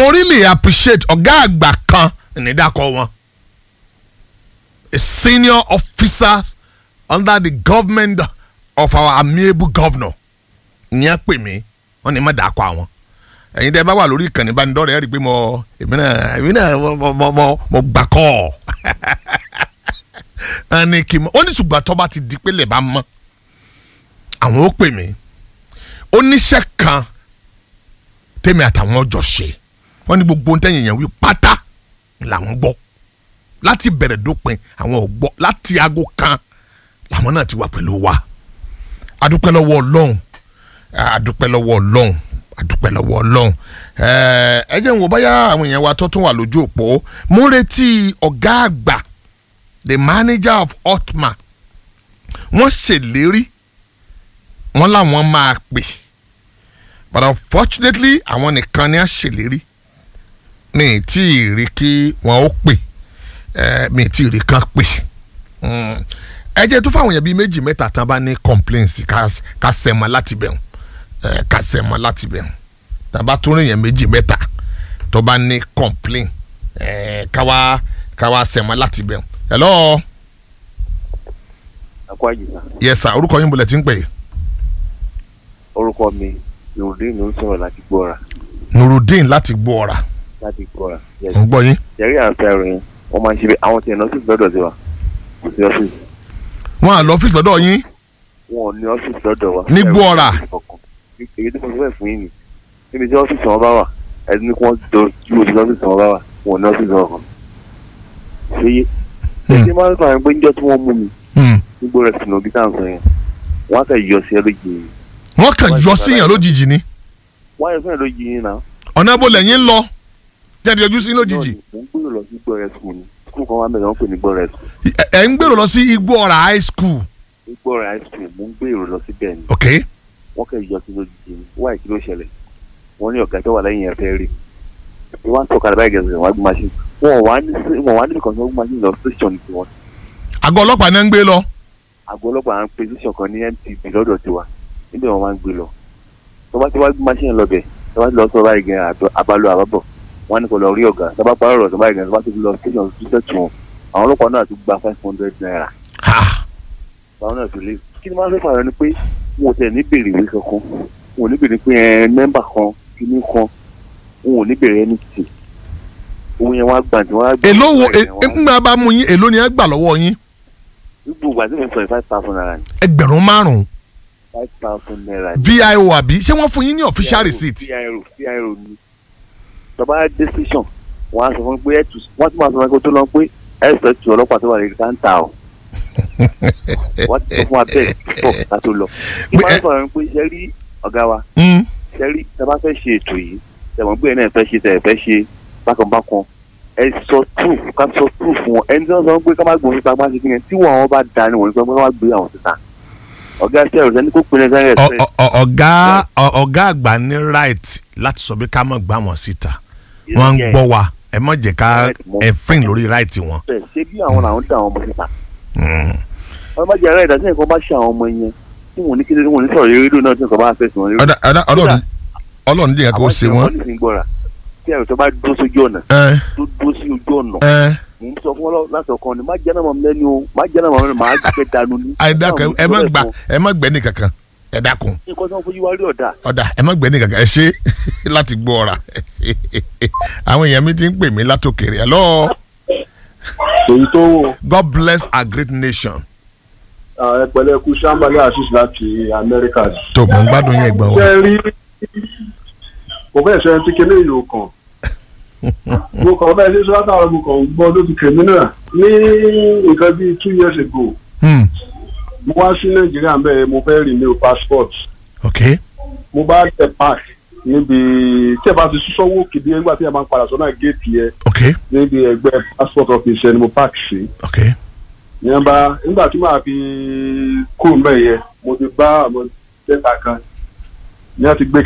mo really appreciate ọ̀gá àgbà kan nídàkọ̀ wọn a senior officer under the government of our amiable governor ìyẹn pè mí wọ́n ní má dàkọ̀ àwọn ẹ̀yin tẹ́ bá wà lórí ìkànnì ìbánidọ́rẹ̀ẹ́ rí i pé mo èmi náà èmi náà mo mo mo mo gbà kọ́ ọ ẹni kì í mọ ó ní ṣùgbọ́n tó bá ti di pé lè bá mọ́ àwọn ó pè mí oníṣẹ́ kan tèmi àtàwọn ọjọ́ ṣe wọ́n ní gbogbo ohun tẹ́yìn yẹn wí pátá làwọn gbọ́ láti bẹ̀rẹ̀ dópin àwọn ò gbọ́ láti aago kan làwọn náà ti wà pẹ̀lú wa adúpẹ́ lọ́wọ́ ọlọ́run adúpẹ́ lọ́wọ́ ọlọ́run adúpẹ́ lọ́wọ́ ọlọ́run ẹ ẹ jẹ́ n wò báyà àwọn èèyàn wa tó tún wà lójú òpó mo ń retí ọ̀gá àgbà the manager of otma wọ́n ṣèlérí wọ́n làwọn máa pè but unfortunately àwọn nìkan ni a ṣèlérí mi tí ì rí kí wọ́n ó pè ẹ mi tí ì rí kan pè Mm. ẹ jẹ́ tó fáwọn èèyàn bíi méjì mẹ́ta tán bá ní complaints ká ká sẹ́mọ láti bẹ̀rù ẹ ká sẹ́mọ láti bẹ̀rù tá a bá tún rìn yẹn méjì mẹ́ta tó bá ní complain ẹ ká wá ká wá sẹ́mọ láti bẹ̀rù hello akọ àjùsà yes sir orúkọ yín bolẹ̀ tí ń pè é orúkọ mi yorùdín ló ń sọ̀rọ̀ láti gbọ́ra nurudeen láti gbọ́ ọ̀rà láti gbọ́ra ń gbọ́ yín yẹrí àǹfẹ́ rẹ̀ wọ́n máa ń ṣe bí àwọn tí ẹ̀ nọ́ọ̀sì lọ́dọ̀ sí wa kò sí ọ́fíìsì wọn à lọ́fíìsì lọ́dọ̀ yín wọn ò ní ọ́fíìsì lọ́dọ̀ wa. Ní Gbọ́ra. èyí tí mo sọ bẹ́ẹ̀ fún yín ni níbi tí ọ́fíìsì wọn bá wà ẹni ní kí wọ́n jọ ju òsì ọ́fíìsì wọn bá wà wọn ò ní ọ́fíìsì wọn kan. ṣé yé Hmm. ṣé máa ń sọ àwọn pé níjọ́ tí wọ́n mú mi Hmm. nígbò rẹ̀ sínú bí táwọn sọ yẹn wọ́n á kẹ́ yọ sí ẹ lójijì yìí wọ́n kàn yọ síyàn lójijì ni wọ́n á yọ sí ẹ lójijì yìí náà. ọ̀nà ibo lẹ́yìn ń lọ jáde yọjú sí lójijì mo ń gbèrò lọ sí gbọ́rẹ̀ skul ni skul kan wà mẹ́rin wọ́n pè ní gbọ́rẹ̀ skul ẹ ẹ ń gbèrò lọ sí igbó ọ̀rà high school ní gbọ́rẹ̀ high school mo ń gbèrò lọ síbẹ̀ ni ok wọ́n kẹ́ yọ sí lójijì ni wáyé kí ló ṣẹlẹ̀ wọ́n ní ọ̀gá tó wà lẹ́yìn ẹ̀fẹ́ rí ni wọ́n á tọ́ka báyìí gẹ̀ẹ́sì wọ́n á gbé machine wọn wà ní wọn wà níbi kan tí wọ́n gbé machine lọ station ti wọn àgọ́ ọlọ́pàá náà ń gbé lọ àgọ́ ọlọ́pàá ń pe station kan ní MTV lọ́dọ̀ tiwa níbẹ̀ wọ́n máa ń gbé lọ tó bá ti wá gbé machine lọ bẹ̀ tó bá ti lọ sọ báyìí gẹ̀ẹ́ àtọ àbálọ àbábọ̀ wọ́n á ní kó lọ rí ọ̀gá tó bá parí ọ̀rọ̀ tó báyìí gẹ̀ẹ́ tó bá ti lọ station tó tẹ̀ wọn àwọn ọlọ́pàá náà ti gba five hundred naira ha báwọn náà tó lé kí ni máa ń fẹ́ fààyàn ni pé wọn ò tẹ̀ ní bèrè ìwé kankan wọn ò ní bèrè pé ẹ mẹ́mbà kan kíní kan wọn ò ní bèrè ẹni tì òun yẹn wá gbà tí wọ́n á gbà. èló wo ẹ̀ wọ́n- ńgbà bá mú yín èló ni ẹ gbà lọ́wọ́ yín gbogbo àti mi sọ five thousand naira ni ẹgbẹ̀rún márùn-ún five thousand naira ni. vio àbí ṣé wọ́n fún yín ní official receipt viro viro ni tọ́ba dé station wọ́n á sọ fún mi pé ẹ̀ tù wọ́n ti máa sọ fún mi kó tó lọ pé ẹ̀ sọ tù ọlọ́pàá tó wà lórí káńtà o wọ́n ti sọ fún wa bẹ́ẹ̀ pọ̀ ká tó lọ. kí Pé máa ń ẹ- sọ̀rọ̀ ni pé ṣe rí ọ̀gá wa Mm. sẹ́rí tẹ́ bá fẹ́ ṣe ètò yìí tẹ̀wọ̀n gbé náà fẹ́ ṣe tẹ̀ fẹ́ ṣe bákanbákan ẹ sọ proof ká sọ proof wọn ẹni tí wọ́n sọ pé ká má gbòòrò síta má ṣe kí ni tí wọn àwọn bá da ni wọ́n sọ pé ká má gbé àwọn síta ọ̀gá sẹ́rù sẹ́ni kó pinnu sẹ́rẹ̀ Ọ- ẹ̀sẹ̀ ọ- ọ- ọ̀gá ọ- ọ̀gá àgbà ní right láti sọ pé ká má gbà wọ́n síta wọ́n ń gbọ́ wa ẹ má jẹ́ ká ẹ fín lórí right wọn. ṣé bí àwọn làwọn dá àwọn ọmọ síta Mm. wọ́n bá jẹ́ ara ìdásí nǹkan bá ṣe àwọn ọmọ yẹn tí wọ́n ní kí wọ́n ní sọ̀rọ̀ rédíò náà tí nǹkan bá fẹ́ sùn ọ̀dà ọ̀dà ọlọ́run ọlọ́run díẹ̀ kó ṣe wọ́n. ní ìgbọ́ra tí ẹ̀rọ tó bá dúró sójú ọ̀nà ẹ tó dúró sí ojú ọ̀nà ẹ mò ń sọ fún ọ láti ọkàn ni má jẹ́ náà mọ̀ mi lẹ́nu o má jẹ́ náà mọ̀ mi lẹ́nu màá gbẹ dànù ní. àìdákun ẹ má gbà ẹ má gbẹ́ ní kankan ẹ dákun nǹkan tí wọ́n fojú wa rí ọ̀dà ọ̀dà ẹ má gbẹ́ ní kankan ẹ ṣe láti gbọ́ ọ̀rà àwọn èèyàn mi ti ń pè mí látòkèrè hello èyí tó wò God bless our great nation ẹ pẹ̀lẹ́ kú sambale assis láti amẹ́ríkà tó mọ̀ ń gbádùn yẹn gbọ́n ṣe wa. rí kò fẹ́ sọ ẹni tí kéde ìlú kan mo kàn bẹ́ẹ̀ ní sọ́dọ̀ àwọn mo kàn gbọ́ lójú kèmí náà ní nǹkan bíi two years ago Hmm, mo wá sí nàìjíríà bẹ́ẹ̀ mo fẹ́ renew passport ok mo bá tẹ park níbi tí ẹ bá ti sọ́wọ́ kìdí nígbà tí ẹ máa ń padà sọ́nà géètì yẹn ok níbi ẹgbẹ́ passport office yẹn ni mo park sí. ok yẹn bá nígbà tí màá fi kúrò mbẹ yẹn mo ti bá àwọn mẹ́ta kan ní a ti gbé